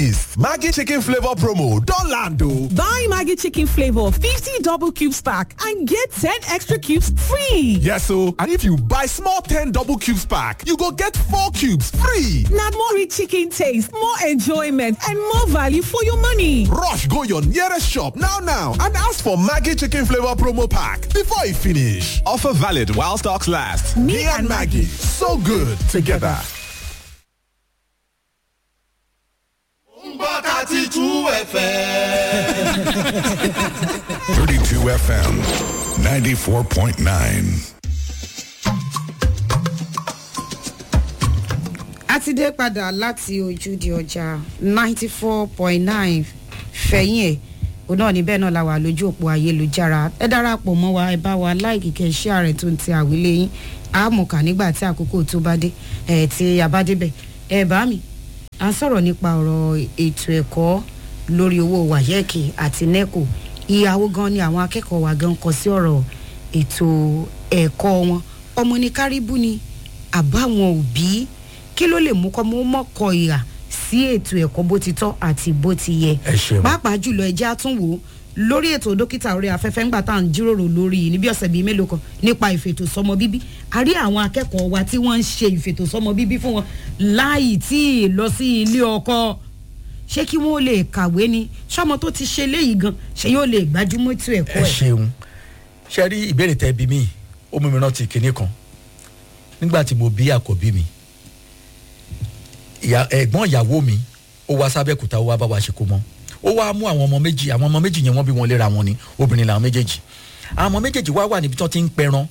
gist maggi chicken flavour promo don land o. Buy Maggie Chicken Flavor 50 double cubes pack and get 10 extra cubes free. yes o and if you buy small ten double cubes pack you go get four cubes free. Now more rich chicken taste, more enjoyment, and more value for your money. rush go your nearest shop now now and ask for maggi chicken flavour promo pack before e finish. offer valid while stocks last. me, and maggi so good together. thirty two FM. 32 FM 94.9. a ti dé padà láti ojúde ọjà ninety four point nine fẹ̀yìn ẹ̀ òun náà níbẹ̀ náà la wà lójú òpó ayélujára ẹ darapọ̀ mọ́ wa ẹ bá wa láìkì kẹ́ iṣẹ́ ààrẹ tó ń ti àwílé yín àmọ̀kà nígbà tí àkókò tó bá dé ẹ̀ tí a bá débẹ̀ ẹ bá mi à ń sọ̀rọ̀ nípa ọ̀rọ̀ ètò ẹ̀kọ́ lórí owó wàyẹ́ẹ̀kì àti neco ìyàwó gan ni àwọn akẹ́kọ̀ọ́ wa gan kọ sí ọ̀rọ̀ ètò ẹ̀kọ́ wọn ọmọ ní kárìbù ni àbáwọn òbí kí ló lè mú kọ́ mọ́ mọ́kọ ìhà sí ètò ẹ̀kọ́ bó ti tọ́ àti bó ti yẹ Ẹ ṣeun. pàápàá jùlọ ẹjẹ́ àtúnwò lórí ètò dókítà orí afẹ́fẹ́ ńgbà tá à ń jíròrò lórí níbi ọ̀sẹ̀ bíi mélòó kan nípa ìfètò sọmọ bíbí a rí àwọn akẹ́kọ̀ọ́ wa tí wọ́n ń ṣe ìfètò sọmọ bíbí fún wọn láì tí ì lọ sí ilé ọkọ ṣé kí wọ́n lè kàwé ni sọmọ tó ti ṣe léyìí gan ṣé yóò lè gbájúmọ́ ètò ẹ̀kọ́ ẹ ẹ̀. ṣeun ṣe rí ìbéèrè tẹ bí mi ó mú mi rántí kinní kan nígbà tí mo bí àkọ́bí mi ìyá- ẹ̀gbọ́n ìyàwó mi ó wá sábẹ́kúta ó wá bá wa ṣe kó mọ́ ó wá mú àwọn ọmọ méjì àwọn ọmọ méjì yẹn wọ́n bí wọn léra wọn ni obìnrin làwọn méjèèjì àwọn ọmọ méjèèjì wá wà níbi tí wọ́n ti ń pẹran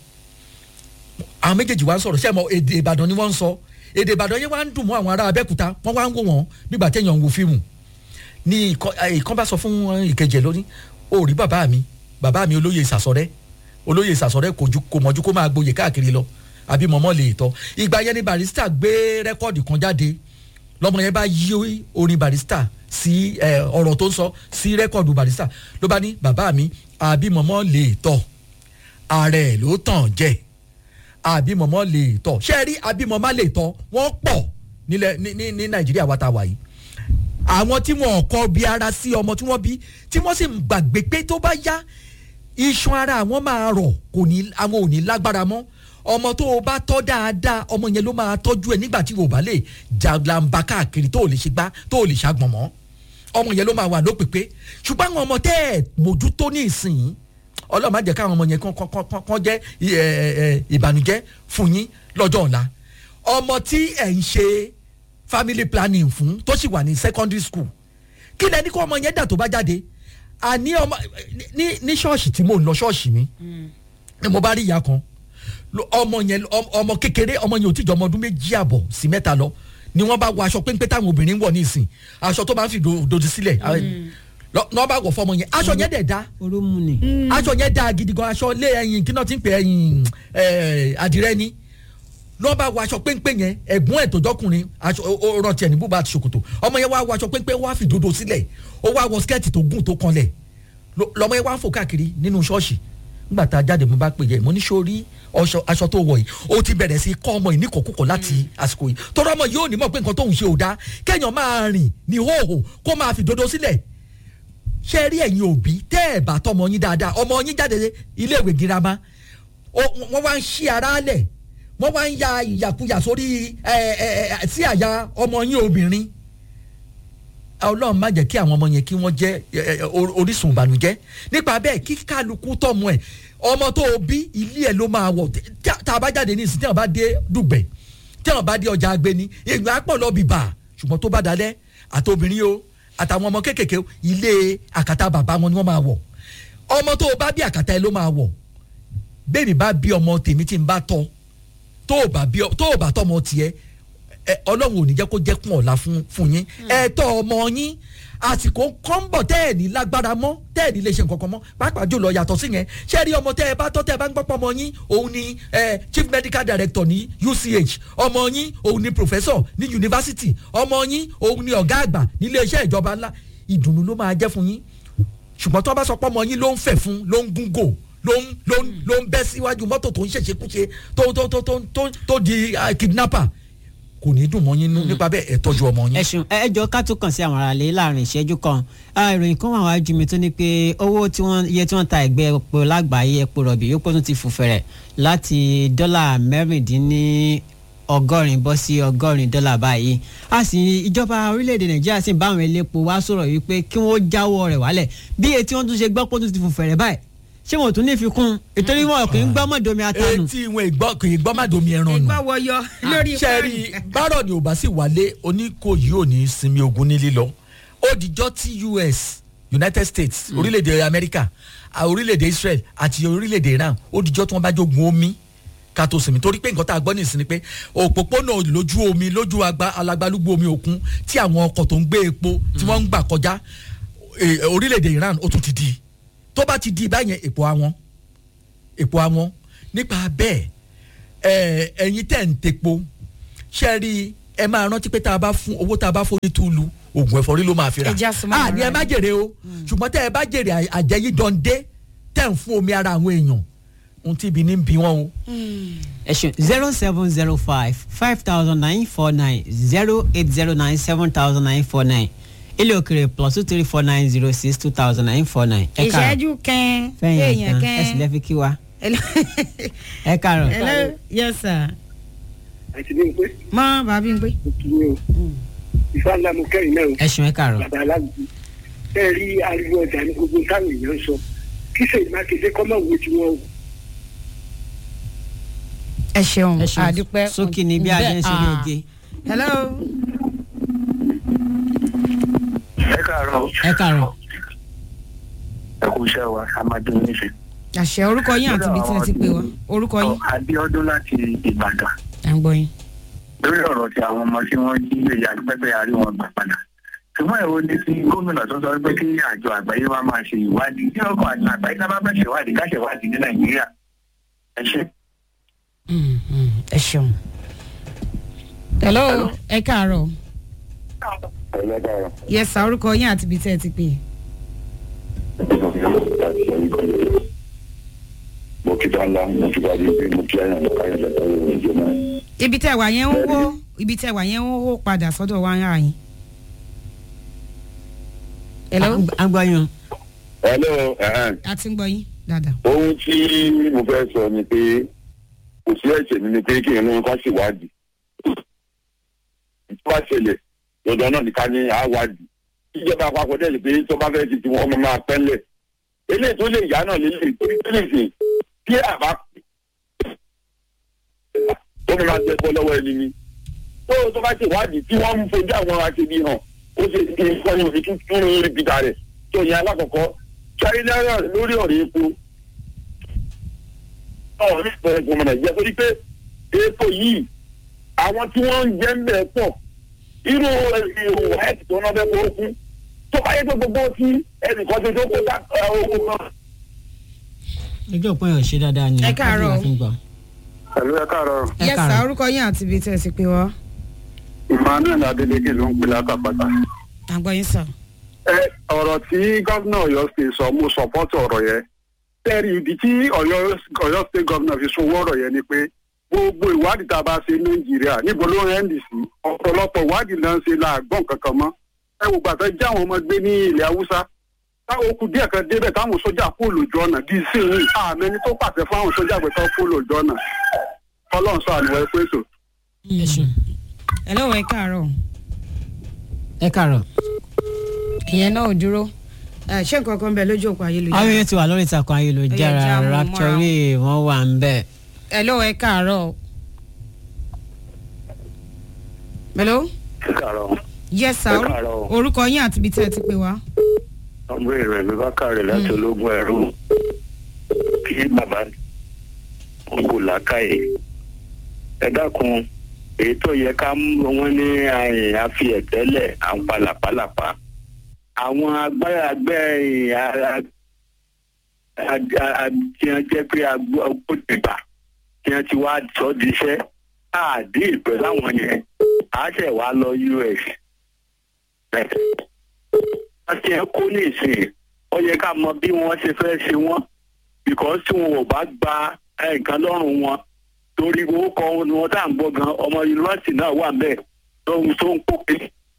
àwọn méjèèjì wá ń sọ̀rọ̀ sẹ́mo èdè ìbàdàn ni wọ́n ń sọ èdè ìbàdàn yẹn wá ń dùn mọ́ àwọn ará abẹ́kúta wọ́n wá ń wò wọ́n nígbà téèyàn ń wo fíìmù ní ìkan eh, ìkan bá sọ fún eh, ìkejì ẹ lóní ó rí bàbá mi bàbá mi olóyè ìsàsọrẹ olóyè ìsàsọrẹ kò ju kò mọ̀jú kó máa gboyè káàkiri lọ àbí mọ̀mọ́ lè tọ́ ìgbà yẹn ni barista gbé rẹ́kọ́ọ̀dì kan jáde lọ́mọ yẹn bá yí orin barista sí eh, ọ̀rọ̀ tó ń sọ sí rẹ́kọ́ọ̀dù barista ló bá ní bàbá mi àbí mọ̀mọ́ lè tọ́ ààrẹ ló tàn jẹ́ àbí mọ̀mọ́ lè tọ́ ṣé ẹ rí àbí mọ̀mọ́ lè tọ́ wọ́n pọ̀ nílẹ̀ ní ní ní nàìjíríà wa ta wà yìí àwọn tí wọn kọ bí ara sí ọmọ tí wọn bí tí wọn sì ń gbàgbé pé tó bá yá iṣan ara àwọn máa rọ kò ní àwọn ò ní lágbára mọ ọmọ tó o bá tọ́ dáadáa ọmọ yẹn ló máa tọ́jú ẹ nígbà tí o bá lè jàgbàǹbà káàkiri tó o lè ṣe gbá tó o lè ṣàgbọ̀n mọ́ ọmọ yẹn ló máa wà lópèpé ṣùgbọ́n àwọn ọmọ tẹ́ ẹ̀ mójútó ní ìsìn ọlọ́run má jẹ́ káwọn ọmọ yẹn kán kán kán kán jẹ́ ẹ, ẹ, ẹ, ìbànújẹ́ fún yín lọ́jọ́ ọ̀la ọmọ tí ẹ̀ ń ṣe family planning fún tó sì wà ní secondary school kí lẹni kó ọmọ yẹn dà tó bá jáde àní ọmọ ní ní ṣọ́ọ̀ṣì tí mò ń lọ ṣọ́ọ̀ṣì mi ni mo bá rí ìyá kan lo- ọmọ yẹn ọm- ọmọ kékeré ọmọ yẹn ò tí jọ ọmọ ọdún méjì àbọ̀ sí mẹ́ta lọ ni wọ́n bá wọ aṣọ péńpé táwọn obìnrin ń wọ̀ ní ìsìn aṣọ tó máa ń fi do- dodi sílẹ̀ lọ- lọ́ bá wọ̀ fọmọ yẹn aṣọ yẹn dẹ̀ da oromu ni. aṣọ yẹn da gidi gan aṣọ lé ẹyin kí náà ti ń pè ẹyin ẹ, àdìrẹ ni lọ́ bá wọ aṣọ péńpé yẹn ẹ̀gbọ́n ẹ̀ tó jọkùnrin aṣọ ó ó rántí ẹ̀ ní bùbá àti ṣòkòtò ọmọ yẹn wá wọ aṣọ péńpé wá fi dodo sílẹ̀ ó wá wọ skẹ́ẹ̀tì tó gùn tó kanlẹ̀ Lọ- lọmọ yẹn wá ń fò káàkiri nínú ṣọ́ọ̀ṣì nígbà tá a jáde mo bá pè yẹ mo ní sórí ọṣọ- aṣọ tó wọ̀ yìí ó ti bẹ̀rẹ̀ sí kọ́ ọmọ yìí níkọ̀ọ́kùkọ̀ láti àsìkò yìí tọ́rọ ọmọ yìí ò ní mọ̀ pé nǹkan tóun ṣe ò dáa kéèyàn máa rìn ní hóhò kó máa fi dodo sílẹ̀ ṣe rí ẹ̀yin òbí tẹ́ ẹ̀ bá tọmọ yín dáadáa ọmọ yín jáde iléèwé girama ó- wọ́n wá ń ṣí ara lẹ̀ wọ́n wá ń ya ìyàkuyà sórí ẹ, ẹ, ẹ, sí àyà ọmọ yín obìnrin ọlọ́run má jẹ́ kí àwọn ọmọ yẹn kí wọ́n jẹ́ ẹ, ẹ, or- orísun ìbànújẹ́ nípa bẹ́ẹ̀ kí kálukú tọmọ ẹ̀ ọmọ tó o bí ilé ẹ̀ ló máa wọ̀ tí- tí- tá a bá jáde ní ìsìn tí wọ́n bá dé dùgbẹ̀ tí wọ́n bá dé ọjà agbeni èèyàn á pọ̀ lọ bìbà ṣùgbọ́n tó bá dalẹ̀ àtobìnrin o àtàwọn ọmọ kéékèèké o, ilé àkàtà bàbá wọn ni wọ́n máa wọ̀ ọmọ tó o bá bí àkàtà ẹ ló máa wọ̀ bẹ́ẹ̀ni bá bí ọmọ tèmi tí n bá tọ́ tó o bá bí ọ- tó o bá tọ́ ọmọ tiẹ̀ ẹ, ọlọ́run ò ní jẹ́ kó jẹ́ kún ọ̀la fún fún yín ẹ tọ́ ọmọ yín àsìkò kọ́ńbọ̀ tẹ́ ẹ̀ ní lágbára mọ́ tẹ́ ẹ̀ ní lè ṣe nǹkan kan mọ́ pàápàá jùlọ yàtọ̀ sí yẹn ṣé rí ọmọ tẹ́ ẹ bá tọ́ tẹ́ ẹ bá ń gbọ́pọ̀ ọmọ yín òun ni ẹ, chief medical director ní UCH ọmọ yín òun ni professor ní university ọmọ yín òun ni ọ̀gá àgbà nílé iṣẹ́ ìjọba ńlá ìdùnnú ló máa jẹ́ fún yín ṣùgbọ́n tó bá sọ pé ọmọ yín ló ń fẹ̀ fún ló ń gúngò ló ń ló ń ló ń bẹ́ síwájú mọ́tò tó ń ṣèṣekúṣe tó tó tó tó tó tó di ah, kidnapper kò ní dùn mọ́ yín nú nípa bẹ́ẹ̀ ẹ tọ́jú ọmọ yín. ẹ̀sùn ẹjọ́ ká tó kàn sí àwọn aráàlú láàrin ìṣẹ́jú kan Ah, ìròyìn kan wà wájú mi tó ní pé owó tí wọ́n iye tí wọ́n ta ẹgbẹ́ epo lágbàáyé epo rọ̀bì yóò pọ̀ tún ti fò fẹ̀rẹ̀ láti dọ́là mẹ́rìndínní ọgọ́rin bọ́ sí ọgọ́rin dọ́là báyìí a sì ìjọba orílẹ̀-èdè nàìjíríà sì ń bá àwọn elépo wá sọ̀rọ̀ wípé kí wọ́n jáwọ́ rẹ̀ wálẹ̀ bí etí wọ́n tún ṣe gbọ́ pé ó tún ti fò fẹ̀rẹ̀ báyìí ṣé wọn ò tún ní fi kún ètò ìwọ̀n kì í gbọ́ mọ̀dọ́mi atanu. etí wọn ìgbọ́ kì í gbọ́ má domi ẹran nù. ìgbà wọyọ lórí sẹ́ẹ̀rì bárọ̀ ni ò bá sì wálé oníkòyí ò ní sinmi ogun ní lílọ ó dijọ́ tí us united states orílẹ̀-èdè america à, orílẹ̀-èdè israel àti orílẹ̀-èdè iran ó dijọ́ tí wọ́n bá jogun omi ká tó sinmi torí pé nǹkan tá a gbọ́ nìsín ni pé òpópónà lójú omi lójú agba- alagbalúgbú omi òkun tí àwọn ọkọ̀ tó ń gbé epo tí wọ́n ń gbà kọjá eh, orílẹ̀-èdè iran ó tún ti di tó bá ti di báyẹn èpo àwọn èpo àwọn nípa bẹ́ẹ̀ ẹ ẹ̀yin tẹ̀ ń tepo ṣe rí ẹ máa rántí pé tá a bá fún owó tá a bá fún ní túlù oògùn ẹ̀fọ́rí ló máa fi rà Ẹ já súnmọ́ à ní ẹ ara má jèrè o ṣùgbọ́n tẹ́ ẹ bá jèrè à- àjẹyí dọ̀ǹdé tẹ̀ ń fún omi ara àwọn èèyàn ohun tí ibi ní ń bí wọn o. ẹ̀sùn zero seven zero five five thousand nine four nine zero eight zero nine seven thousand nine four nine ilé òkèrè plus two three four nine zero six two thousand nine four nine. ìṣẹ́jú kẹ́ẹ́ fẹ́yìn èèyàn kan ẹ sì kẹ́ẹ́. lẹ́ fi kí wa hello ẹ kàrọ̀. hello yes sir àti bí n pé mọ bàbí ń pé. mo kí ni o ìfá ńlá mo kẹ́rin náà o ẹ̀sùn ẹ kàrọ̀. bàbá aláàbò bẹ́ẹ̀ rí ariwo ọjà ní gbogbo táwọn èèyàn ń sọ kí sèyí mákindé kọ́ mọ̀ wo tí wọ́n wò. ẹ ṣeun ẹ̀sùn àdúpẹ́ sókè ní bí adé ń ṣe ní Ah. oge. hello ẹ káàárọ̀ ẹ kàrọ̀. ẹ kú iṣẹ́ wa amadu níṣẹ́. àṣẹ orúkọ yín àti ibi tí ẹ ti pè wá orúkọ yín Abíọ́dún láti Ìbàdàn à ń gbọ́ yín. lórí ọ̀rọ̀ tí àwọn ọmọ tí wọ́n jí lè yá pẹ́pẹ́ àrí wọn gbà padà. ṣùgbọ́n èwo ni ti gómìnà tó sọ pé kí àjọ àgbáyé wa máa ṣe ìwádìí kí ọkọ̀ àjọ àgbáyé tá a bá fẹ́ ṣèwádìí ká ṣèwádìí ní Nàìjíríà. ẹ ṣe. Mm, mm, ẹ ṣeun. hello ẹ káàárọ̀ ẹlẹ́dàá yes sir orúkọ yín àti ibi tí ẹ ti pè. mo kí bá ńlá mo kí bá bí bí mo kí àyàn lọ́ka yẹn lọ́ka yẹn ìjọ náà. ibi tẹ́ wà yẹn ń wó ibi tẹ́ wà yẹn ń wó padà sọ́dọ̀ wa ń rà yín. hello à ń gbọ́ yín. hello ẹ̀hẹ́n. a ti ń gbọ́ yín dáadáa. ohun tí mo fẹ́ sọ ni pé kò sí ẹ̀ṣẹ̀ mi ni pé kí irun kan ṣèwádìí tó bá ṣẹlẹ̀ dandan náà nìkan ní àwádìí ìjọba àpapọ̀ dẹ̀ lè pé tó bá fẹ́ ti ti wọn máa pẹ́lẹ̀ eléyìí tó lè yá náà lélẹ̀ torí tó lè sè kí àbá tó máa jẹ́ bọ́ lọ́wọ́ ẹni ni tó tó bá ṣèwádìí tí wọ́n ń fojú àwọn aṣebi hàn ó ṣe kí n fọ́ ní òfin tún ní orí pítà rẹ̀ tó yẹn alákọ̀ọ́kọ́ sáré náírà lórí ọ̀rọ̀ epo ọ̀rọ̀ ní ìpẹ̀rẹ̀ fún ọmọ nàìjíríà torí pé epo yìí àwọn tí wọ́n ń jẹ́ ń bẹ̀ pọ̀ irú ìhòòhò ẹ̀sìn tó náà bẹ́ kó kú tó bá yẹ pé gbogbo tí ẹnìkan tó tó kó dá owó kan. ojú òpin ò ṣe dáadáa ni. Ẹ káàárọ̀. láti fi gbọ́. pẹ̀lú ẹ káàárọ̀ ẹ yes sir káàárọ̀. orúkọ yín àti ibi tí ẹ ti pè wá. emmanuel adeleke ló ń pè lákàpàtà. à ń gbọ́ yín sir. ẹ ọ̀rọ̀ tí gómìnà ọ̀yọ́ ṣe sọ mo sọ̀pọ́tì ọ̀rọ̀ yẹn tẹ́rì ìdí tí ọ̀yọ́ ọ̀yọ́ state governor fi sọ ọ̀rọ̀ yẹn ni pé gbogbo ìwádìí tá a bá ṣe ní nàìjíríà níbo ló ń ndc ọ̀pọ̀lọpọ̀ ìwádìí náà ń ṣe láàgbọ̀n kankan mọ́ ẹ wò gbàtà jẹ́ àwọn ọmọ gbé ní ilẹ̀ haúsá táwọn okùn díẹ̀ kan débẹ̀ táwọn sójà kó lójú ọ̀nà bíi sèyí àmẹ́ni tó pàṣẹ fún àwọn sójà pé káwọn kó lójú ọ̀nà ọlọ́run sọ àníwọ̀ ẹ̀kọ́ ètò. ẹ̀sùn hello ẹ káàárọ̀ ẹ kàrọ̀. ìyẹn náà ò dúró ẹ ṣé nǹkan kan bẹ lójú òpó ayélujára. àwọn èèyàn ti wà lórí ìtàkùn Ó yẹ ayélujára já mọ́ raptori wọn wà ń bẹ̀. hello ẹ káàárọ̀. hello ẹ káàárọ̀ yes sir Ẹ káàárọ̀. orúkọ yín àti ibi tí ẹ ti pè wá. ọmọ rẹ̀ mi bá kàrẹ̀ láti ológun ẹ̀rú kí bàbá kò làákàyè ẹ dákun èyí tó yẹ ká mú wọn ní àyìn àfi ẹ̀tẹ́lẹ̀ à ń palàpalàpà àwọn agbára agbẹ́ tí wọ́n jẹ́ pé agbódìgbà tí wọ́n ti wá sọ di iṣẹ́ àdí ìpẹ́ láwọn yẹn á ṣẹ̀ wá lọ us wọ́n ti ẹ̀ kó ní ìsìn ó yẹ ká mọ bí wọ́n ṣe fẹ́ ṣe wọ́n because tí wọn ò bá gba nǹkan lọ́rùn wọn torí orúkọ wọn ni wọn tá à ń gbọ́ gan ọmọ yunifásitì náà wà bẹ́ẹ̀ tó ń tó ń kó pé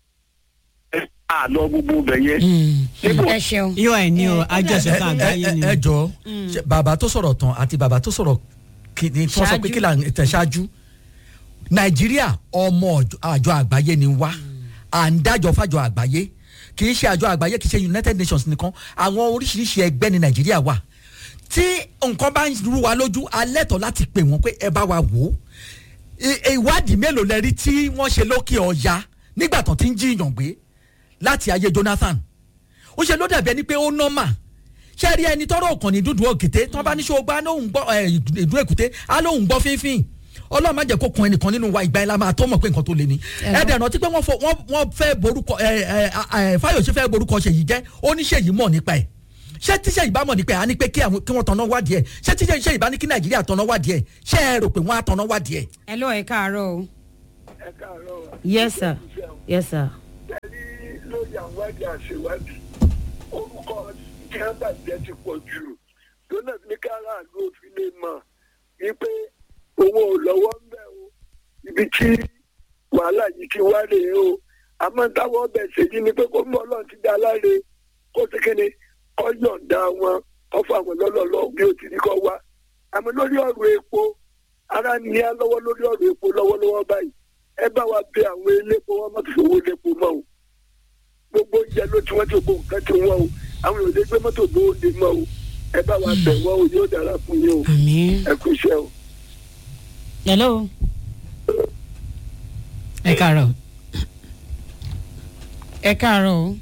àlọ́ gbogbo bẹ̀ yẹn. níbo ẹ ṣeun. yóò ẹ̀ ní o àjọṣe kan àgbáyé ni o. ẹ jọ ṣe bàbá tó sọ̀rọ̀ tán àti bàbá tó sọ̀rọ̀ kí ni tí wọ́n sọ pé Ṣáájú. kí là ń tẹ̀ ṣáájú nàìjíríà ọmọ ọjọ́- àjọ àgbáyé ni wá à ń dájọ́ fàjọ àgbáyé kì í ṣe àjọ àgbáyé kì í ṣe united nations nìkan àwọn oríṣiríṣi ẹgbẹ́ ní nàìjíríà wà tí nǹkan bá ń rú wa lójú alẹ́ tọ́ láti pè wọ́n pé ẹ bá wa wò ó I- ìwádìí mélòó lẹ rí tí wọ́n ṣe lókè ọ̀ya nígbà tán ti ń jiyàn gbé láti ayé jonathan ó ṣe ló dàbí ẹni pé ó nọ́mà ṣé rí ẹni tọrọ ọkàn ní dúdú òkété tí wọn bá ní ṣọgbà lóhùn gbọ ẹ ìdú èkúté á lóhùn gbọ fínfín ọlọ́run má jẹ́ kó kun ẹnìkan nínú wa ìgbà ẹ̀ la máa tó mọ̀ pé nǹkan tó le ni ẹ dẹ̀ rántí pé wọ́n fọ- wọ́n wọ́n fẹ́ borúkọ ẹ ẹ ẹ fáyọ̀ṣe fẹ́ borúkọ ṣèyí jẹ́ ó ní ṣèyí mọ̀ nípa ẹ̀ ṣé tí ṣèyí bá mọ̀ nípa ẹ̀ á ní pé kí àwọn- kí wọ́n tanná wádìí ẹ̀ ṣé tí ṣèyí bá ní kí nàìjíríà tanná wádìí ẹ̀ ṣé ẹ rò pé wọ́n á tanná wádìí ẹ̀. ẹ lọ ẹ káàárọ̀ o. ẹ káàárọ̀ yes sir yes sir. tẹ̀lé lórí àwádìí àṣewádìí orúkọ ìjẹ́bàjẹ́ ti pọ̀ jù lọ́nà ní káràlú òfin lè mọ̀ wípé owó ò lọ́wọ́ ń bẹ̀ o ibi tí wàhálà yìí ti wá rèé o àmọ́ táwọn ọbẹ̀ ṣèjì ni pé kó mú ọlọ́run ti dá láre kó sì kéde kó yọ̀ǹda wọn kó fún àwọn lọ́lọ́lọ́ bí ó ti ní kó wá àmọ́ lórí ọ̀rọ̀ epo ara ní á lọ́wọ́ lórí ọ̀rọ̀ epo lọ́wọ́lọ́wọ́ báyìí ẹ bá wa bẹ àwọn elépo wọn má fi owó lépo mọ́ o gbogbo oúnjẹ ló tí wọ́n ti gbogbo nǹkan ti wọ́n o àwọn èèyàn lè gbé mọ́tò bóde mọ́ o ẹ bá wa bẹ̀ wọ́n o yóò dára fún yín o àmì. ẹ kú iṣẹ́ o. hello. ẹ káàárọ̀ ẹ káàárọ̀ o.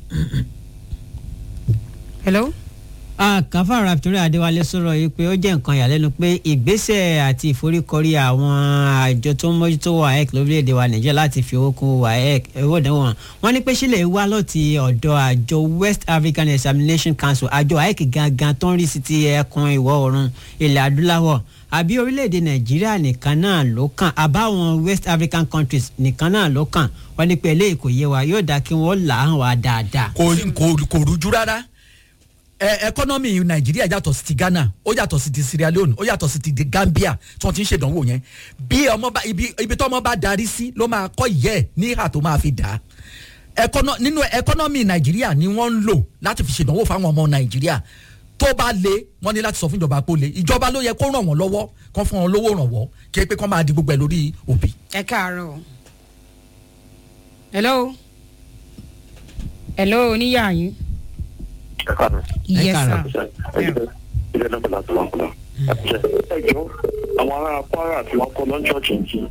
hello. kàfà raptori adéwálé sọ̀rọ̀ yìí pé ó jẹ́ nǹkan ìyàlẹ́nu pé ìgbésẹ̀ àti ìforíkọrí àwọn àjọ tó ń mójútó waec lórílẹ̀‐èdè wa nàìjíríà láti fi owó kún waec owó ìdánwò wọn wọn ní pé sílẹ̀ wá lọ́ọ̀tì ọ̀dọ̀ àjọ west african examination council àjọ waec gangan tó ń rí sí ti ẹkùn ìwọ̀ oòrùn ilẹ̀ adúláwọ̀ àbí orílẹ̀‐èdè nàìjíríà nìkan náà ló kàn àbáwọn west african countries nìkan náà ló kàn wọn ní pé eléyìí kò yé wa yóò dáa kí wọ́n là á hàn wá dáadáa. kò kò kò rújú rárá ẹ ẹkọnọmì nàìjíríà yàtọ̀ sí ti ghana ó yàtọ̀ sí ti sierra leone ó yàtọ̀ sí ti di gambia tí wọ́n ti ń ṣèdánwò yẹn bí ọmọ bá ibi ibi tó ọmọ bá darí sí ló máa kọ́ ìyẹ́ ẹ̀ ní ìhà tó máa fi dà á ẹkọnọ nínú ẹkọnọmì nàìjíríà ni wọ́n ń lò láti fi ṣèdánwò fáwọn ọmọ nàìjíríà tó bá le wọ́n ní láti sọ fún ìjọba pé ó le ìjọba ló yẹ kó ràn wọ́n lọ́wọ́ kó fún wọn lówó rànwọ́ kí pé kó máa di gbogbo ẹ̀ lórí òbí. ẹ káàárọ̀ o. hello. hello oníyà yín. ẹ káàárọ̀ yes káàárọ̀. sir. ilé náà bẹ̀rẹ̀ àti wọn kúlọ̀. ẹ jọ àwọn ará kwara tí wọ́n kọ́ lọ́n ṣọ́ọ̀ṣì ń jì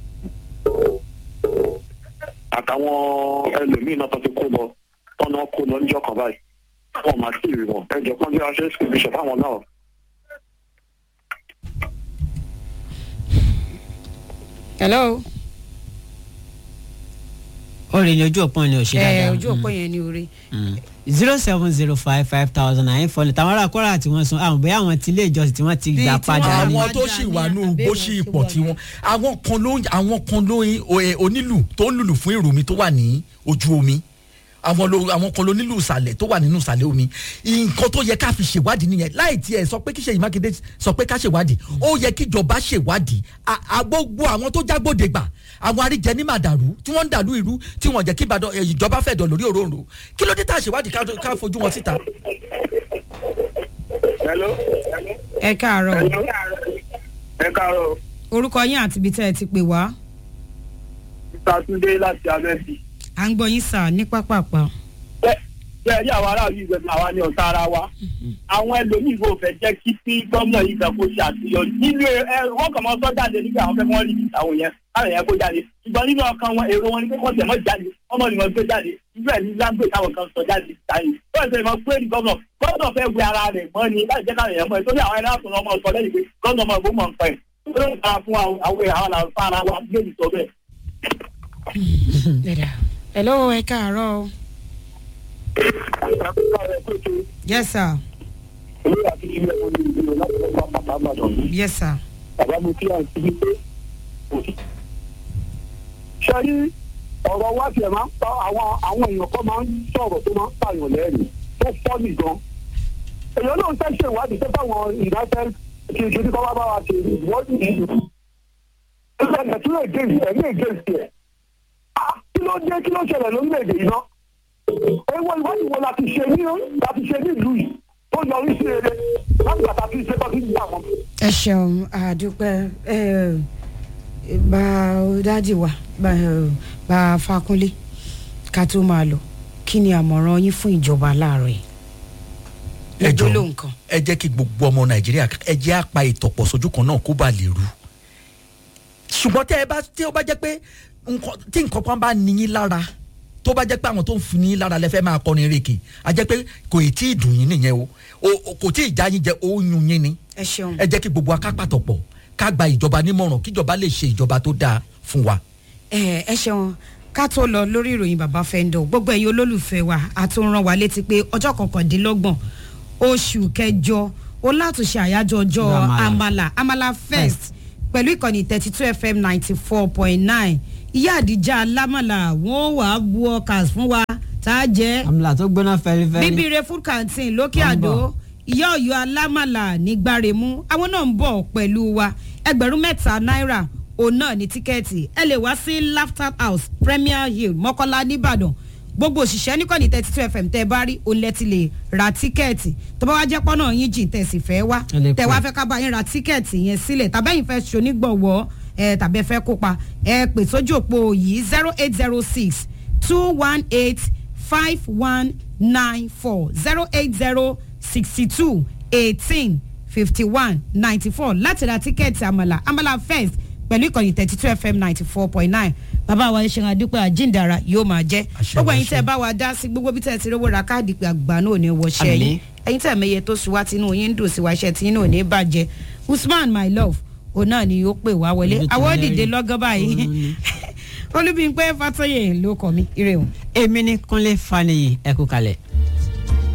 àtàwọn ẹlòmíín náà tó ti kó lọ tọ́nà kó lọ níjọ́ kan báyìí wọn máa sí ìrì wọn ẹ jọ kán bí wọ́n ṣe ń sùn bíṣọ̀ fáwọn náà. hello. ó rìn ní ojú òpó ni ò ṣe ẹ dáadáa. ojú òpó yẹn ní orí. zero seven zero five five thousand nine four tàwọn ará kọ́ra tí wọ́n san àwọn bóyá àwọn tí ilé ìjọsìn tí wọ́n ti Bíi gbà tí padà wọ́n- ní. àwọn tó sì wà nù bó sì pọ̀ tí wọ́n àwọn kan ló àwọn kan ló ẹ, onílù tó ń lùlù fún èrò mi tó wà ní ojú omi àwọn ló àwọn kan ló nílù ìsàlẹ̀ tó wà nínú ìsàlẹ̀ omi nǹkan tó yẹ ká fi ṣèwádìí nìyẹn láì tiẹ̀ sọ pé kí Ṣèyí Mákindé sọ pé ká ṣèwádìí ó yẹ kíjọba ṣèwádìí À- à gbogbo àwọn tó jágbóde gbà àwọn aríjẹ ní màdàrú tí wọ́n ń dàlú ìrú tí wọ́n jẹ́ kí Ìbàdàn ẹ, ìjọba fẹ́ dọ̀ lórí òróǹro kí ló dé tá a ṣèwádìí ká- ká fojú wọn síta. hello ẹ káàárọ̀ o. ẹ káàárọ̀ orúkọ yín àti ibi tẹ́ ẹ ti pè wá. mr tunde láti abẹ́sí. à ń gbọ́ yín sà ní pápápá. bẹ́ẹ̀ ní àwọn aráàlú ìgbẹ́sẹ̀ àwa ní ọ̀tá ara wa àwọn ẹlòmíì kò fẹ́ jẹ́ kí sí gómìnà yìí fẹ́ kó ṣe àṣeyọrí nínú ẹ wọ́n kàn máa sọ jáde nígbà àwọn fẹ́ wọ́n rí àwọn yẹn káwọn yẹn kó jáde ṣùgbọ́n nínú ọkàn wọn èrò wọn ni pé kọ́ tẹ̀ mọ́ jáde ọmọ ni wọ́n gbé jáde irú ẹ̀ ní lágbè táwọn kan sọ jáde táyé tó ẹ̀sẹ̀ ìmọ̀ pé ní gómìnà gómìnà fẹ́ wẹ ara rẹ̀ mọ́ ni láti jẹ́ káwọn yẹn mọ́ ẹ̀ torí àwọn ẹ̀rọ àtúnṣe ọmọ sọ lẹ́yìn pé gómìnà ọmọ ìgbó mọ̀ ń pẹ́ tó ló ń ta fún àwọn àwọn àwọn làǹfà ara wa lórí sọ bẹ́ẹ̀. hello ẹ káàárọ̀ o. yes sir. yes sir. bàbá mi kí à ń síbi pé kò sí. ṣé rí ọ̀rọ̀ wá tiẹ̀ máa ń pa àwọn àwọn èèyàn kan máa ń sọ̀rọ̀ tó máa ń pààyàn lẹ́rìn tó fọ́ọ̀nì gan. èèyàn náà ń fẹ́ ṣe ìwádìí tó báwọn united kí n ṣojú kọ́ wá bá wa ṣe ìwọ́dì yìí ìṣẹ̀lẹ̀ tí ló gé ìṣẹ̀ ní ègé ìṣẹ̀ kí ló dé kí ló ṣẹlẹ̀ lórílẹ̀‐èdè yìí ná ewu ìwádìí wo la ti ṣe ní la ti ṣe nílùú yìí tó yọrí sí eré láti bàtà tí ìṣe tó ti gbà wọn. ẹ ṣeun àdúpẹ́ ẹ bá dádì wa bá bá fakunlé ká tó máa lọ kí ni àmọ̀ràn yín fún ìjọba láàárọ̀ yìí. ẹ jọ gbólóhùn kan. ẹ jẹ́ kí gbogbo ọmọ nàìjíríà ẹ jẹ́ àpá ìtọ̀pọ̀ sójú kan náà kó bá lè rú ṣùgbọ́n tẹ́ ẹ bá tí ó bá jẹ́ pé nǹkan- tí nǹkan kan bá níyín lára tó bá jẹ́ pé àwọn tó ń fún yín lára lẹ́fẹ́ máa kọrin rèké a jẹ́ pé kò ì tí ì dùn yín nìyẹn o O- o- kò tí ì já yín jẹ ó yún yín ni ẹ ṣeun. ẹ jẹ́ kí gbogbo akápàtọ̀ pọ̀ ká gba ìjọba nímọ̀ràn kíjọba lè ṣe ìjọba tó dáa fún wa. ẹ ẹ ṣeun ká tó lọ lórí ìròyìn bàbá fẹ́ńdọ̀ gbogbo ẹ̀yin olólùfẹ́ wa a tún rán wa létí pé ọjọ́ kọkàndínlọ́gbọ̀n oṣù kẹjọ ó látúnṣe àyájọ́ ọjọ́ Àmàlà. amala amala fest pẹ̀lú ìkànnì thirty two fm ninety four point nine ìyá àdìjà alámàlà wọn wàá bu ọkà fún wa tá a jẹ́ àmàlà tó gbóná fẹlifẹli. bíbíire food canteen lókè Wọ́n ń àdó bọ̀. ìyá ọ̀yọ́ alámàlà ní gbáremú àwọn náà ń bọ̀ pẹ̀lú wa ẹgbẹ̀rún mẹ́ta náírà òun náà ní tíkẹ́ẹ̀tì ẹ lè wá sí laughter house premier hill mọ́kọ́lá nìbàdàn gbogbo òṣìṣẹ́ níkànnì thirty two fm tẹ́ ẹ bá rí òun lẹ́tì lè ra tíkẹ́ẹ̀tì tó bá wá jẹ́ pọ́nà yín jìn tẹ̀ sì fẹ́ wá Ẹ lè tẹ̀ pè. wá fẹ́ ká bá yín ra tíkẹ́ẹ̀tì yẹn sílẹ̀ tàbẹ́yìn fẹ́ ṣonígbọ̀wọ́ ẹ tàbí ẹ fẹ́ kópa ẹ pè sójú òpó yìí zero eight zero six two one eight five one nine four zero eight zero sixty two eighteen fifty one ninety four láti ra tíkẹ́ẹ̀tì àmàlà àmàlà first pẹ̀lú ìkànnì thirty two fm ninety four point nine bàbá wa ṣe àdúpẹ́ àjíǹdàrà yóò máa jẹ́ Àṣẹ, gbogbo ẹ̀yin àṣẹ. tẹ́ ẹ bá wa dá sí gbogbo bí tẹ́ ẹ ti rówó ra káàdì pé àgbà náà ò ní wọṣẹ́ Àmín. yín ẹ̀yin tẹ́ ẹ mẹ́yẹ tó sùn wá tinú yín ń dùn sí wa iṣẹ́ tí yín náà ò ní bàjẹ́ usman my love òun náà ni ó pè wá wọlé Ojú ti àwọn lẹ́rìí. òdìdé lọ́gán báyìí Òun ni. olúbíńpẹ́ fatoyè ló kọ́ mi ire o. èmi ní kúnlé faniyi ẹkú kalẹ̀.